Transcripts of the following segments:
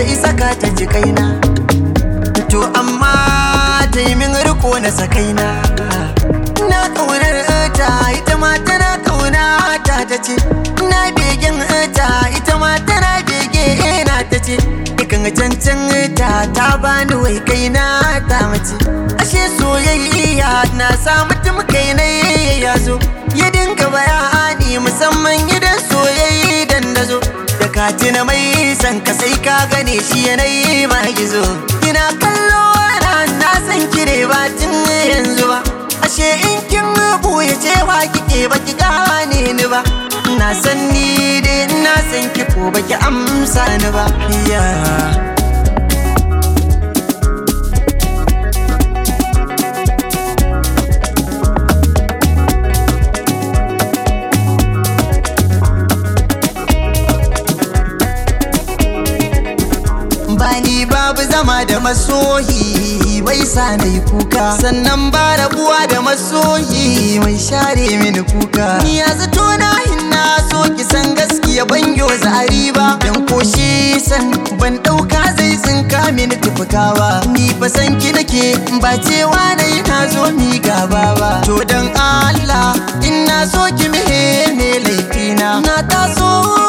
zai saka ta ji kaina to amma ta yi min riko na sakaina na kaunar ta ita ma tana kauna ta ta ce na begen ta ita ma tana bege na ta ce ikan cancan ta ta bani wai kaina ta mace ashe soyayya na sa mutum kai na ya zo ya dinga bayani musamman idan soyayya dan da zo da katina mai san ka sai ka gane shi yanayi ma gizo ina kallo na na san kire ba tun yanzu ba ashe in kin buya cewa kike ba ki gane ni ba na san ni dai na san ki ko ba ki amsa ni ba yeah. bani babu zama da masoyi bai sa na yi kuka sannan ba rabuwa da masoyi mai share mini kuka ni ya zato na hinna so ki san gaskiya ban zari ba dan koshi san ban dauka zai tsinka mini tufukawa ni fa san ki nake ba cewa na yi na zo mi gaba ba to dan Allah in na so ki mihe ne laifina na taso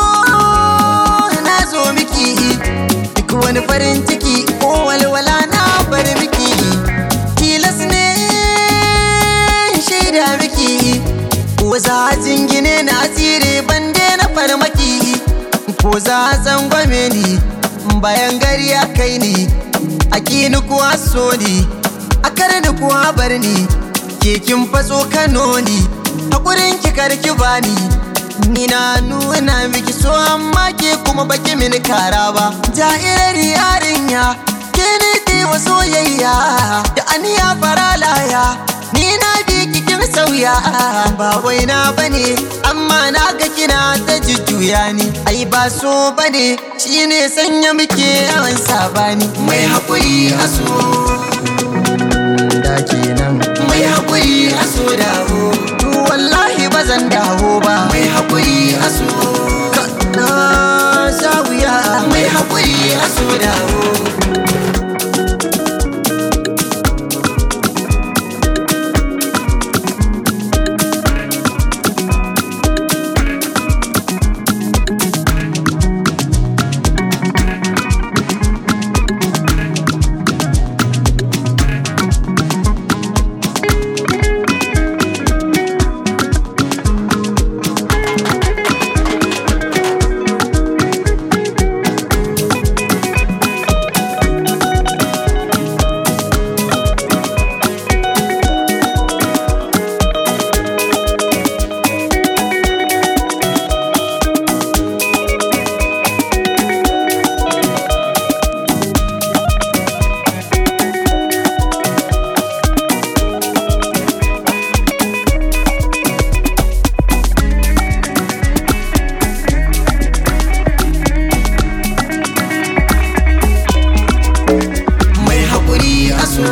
na zo miki wani farin ciki ko walwala na bar miki tilas ne shaida miki ko za jingine na asiri bande na farmaki ko za zangwame ni bayan gari ya kai ni a kini kuwa so ni a karni kuwa bar ni kekin fatso kano ni hakurin ki karki bani Ni na nuna miki so amma ke kuma baki mini kara ba Jairar yarinya ke ne ke wa soyayya Da aniya faralaya Ni na bi kikin sauya Ba wai na bane amma na ga kina ta jujjuya ni Ai ba so bane shine sanya muke yawan sabani Mai haƙuri a so Da kenan Mai haƙuri a so dawo wallahi ba zan dawo ba mai haƙuri a so na sha wuya mai haƙuri a so dawo so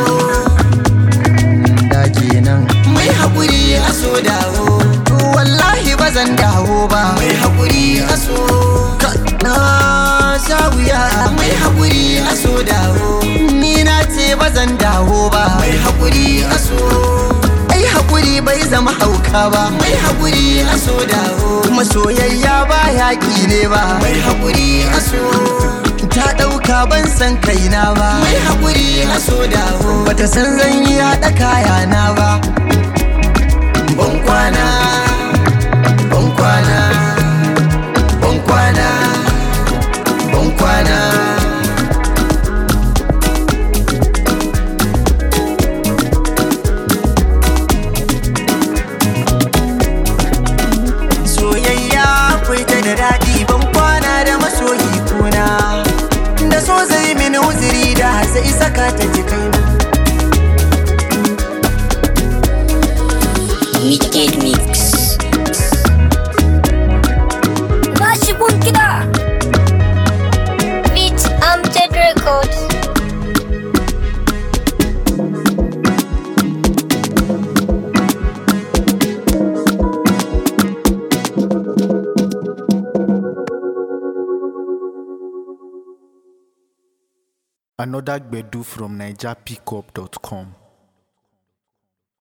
da kenan mai haƙuri a so dawo to wallahi ba zan dawo ba mai haƙuri a so na sha wuya mai haƙuri a so dawo ni na ce ba zan dawo ba mai haƙuri a so ai haƙuri bai zama hauka ba mai haƙuri a so dawo kuma soyayya ba yaƙi ne ba mai haƙuri a so ta ɗauka ban san kaina ba mai haƙuri a so dawo bata san zan yi haɗa kayana ba ban kwana ban kwana ban kwana ban kwana soyayya akwai ta da daɗi ban kwana da masoyi kuna da so zai mini uzuri da zai saka ta jikaina Wicked Mix. Bashi gun kiɗa Another Gbedu from NigerPickup.com.